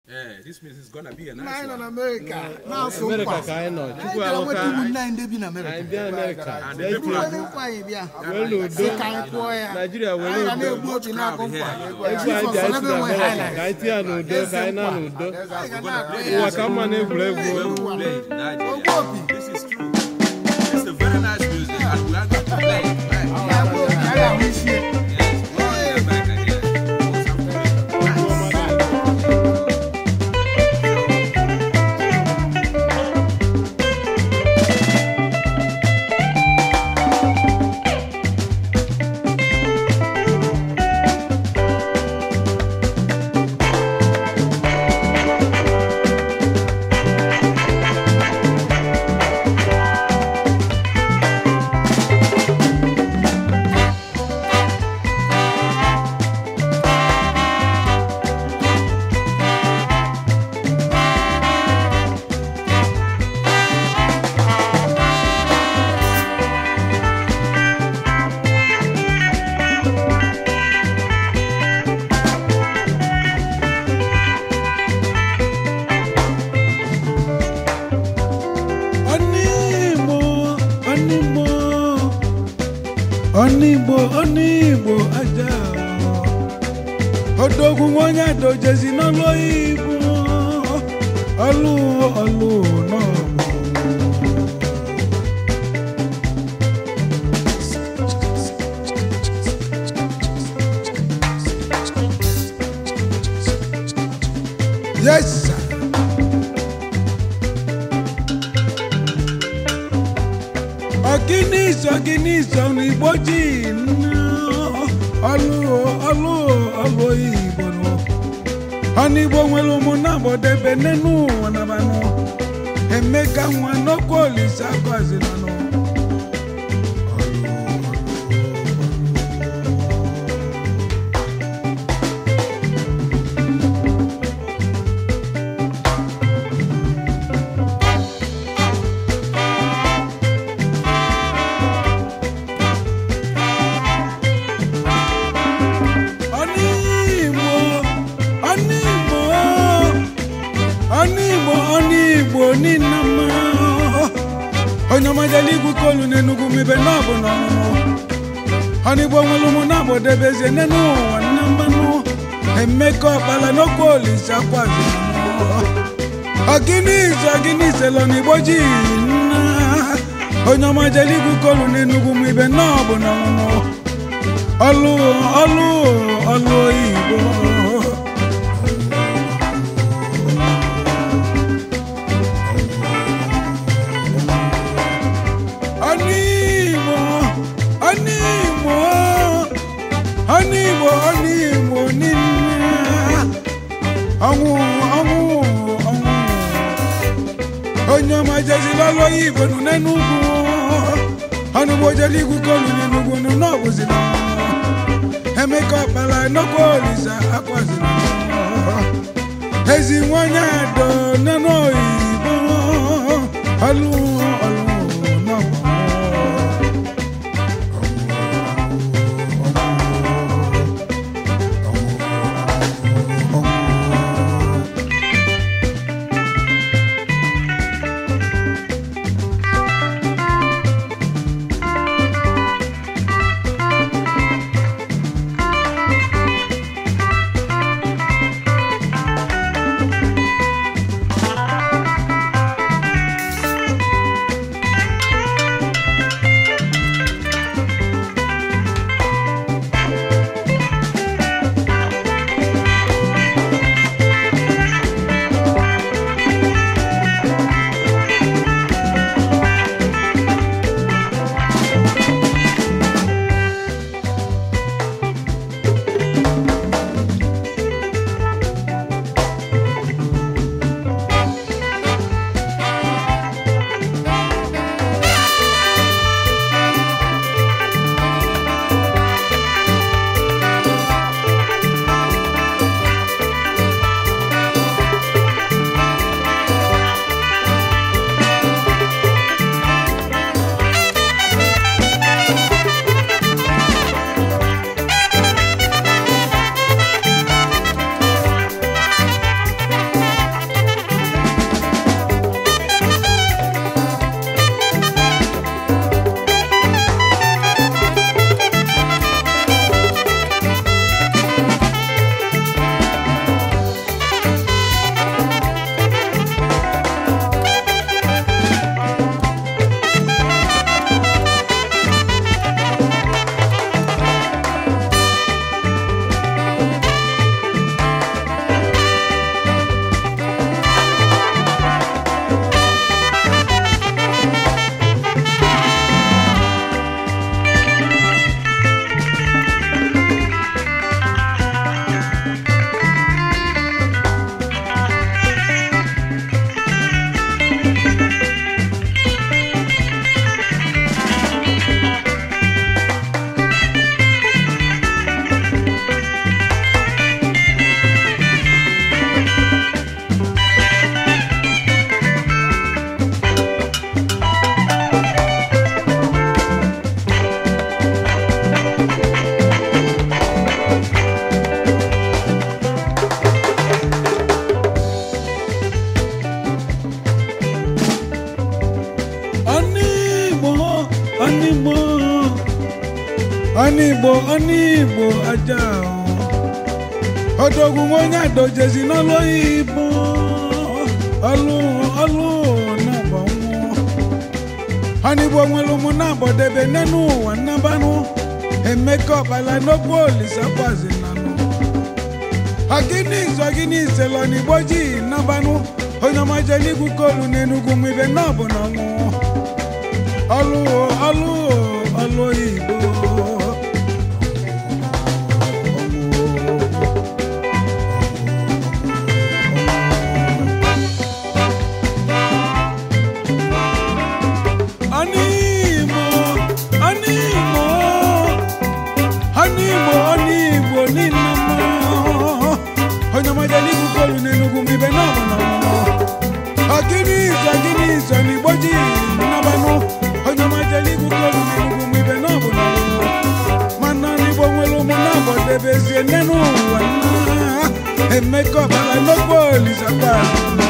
Eh, this means it's gonna be a Nna nice anyị nọ one. na Amerịka na-asụ Amerịka nkwa ka anyị nọ anyị Chukwu bịara nweta alụka ụmụnne anyị ndị bi na Amerịka anyị bịa Amerịka And bịa the people iti Onye egwu nkwa anyị bịa wee n'udo sị ka anyị kụọ ya Naijiria were anyị ga udo na-egbu obi na-akụ nkwa egwu anyị ji anyị si na Amerịka ka anyị tinye ya n'udo ka anyị na n'udo anyị ga na-akụ ụwa ya ka mma na egwuregwu When we play in Nigeria. Ogbu opi This is true. It's a very nice music, and we are going to play it. Right? ya bụ opi anyị ahụ isi ya. Yes, we are in America here. What's up, man? Onigbo, onigbo, onigbo, onigbo aja. Odogwu onye adojezi n'ọlụ Igbo, ọlụ ọlụ n'ọgbọ. Yes, sir. ọgịnịzọ ọgịnịzọ n'igbo ji ọlụ ọlụ ọlụ igbo nọ ọnigbo nwere ụmụnna gbọdebe n'enu ụwa nabanụ emeka nwa n'okwu olise agwazinanụ ọnigbo ọnigbo ọnigbo ọnigbo nina mma onye ọmajala igwu kolu n'enugwu mibe n'ọbụ n'ọnụnụ ọnigbo nwere ụmụ na-agbọdebezie n'enu ụwa nna mmanụ emeka ọkpala n'okwu olise akwazi ọgịnịze ọgịnịze lọ n'igbo ji nna onye ọmajala igwu kolu n'enugwu mibe n'ọbụ n'ọnụnụ ọlụ ọlụ ọlụ igbo ọnịgbo ọnịgbo ọnịgbo ọnịgbo niile ọnwụ ọnwụ ọnwụ onye ọma jezila ọlụ igbo nụ n'enugwu ọnụgbo jeli igwu kolu n'enugwu nụ n'ọbụzila emeka ọkpala nnukwu olisa akwazila ezi nwanyị ado nenu oyibo ọlụ ọlụ n'ọgbọ ọnigbo ọnigbo aja odogwu onye adojezi n'ọlụ oyibo ọlụ ọlụ na-agba nwụọ ọnigbo nwere ụmụ na-agbọdebe n'enu ụwa nnabanụ emeka ọkpala n'okwu olisakwazi nanụ ọgịnị izu ọgịnị isele ọnigbo ji nnabanụ onye ọmaje n'igwu kolu n'enugwu mwibe na ọbụ na ọnwụ ọlụ ọlụ ọlụ oyibo Animo, animo, animo, animo, ninama. Onye ọmaja n'igwu kolu n'enugwu mbibe n'ọbụ na ọmụmụ. Ọgịnị izu, ọgịnị izu, n'igbo ji nnabanụ. Onye ọmaja n'igwu kolu n'enugwu mbibe n'ọbụ na ọmụmụ. Mana n'igbo nwere ụmụ na-abọdebezie nne n'ụwa nna. Emeka ọbara n'okpo Olisa Paz.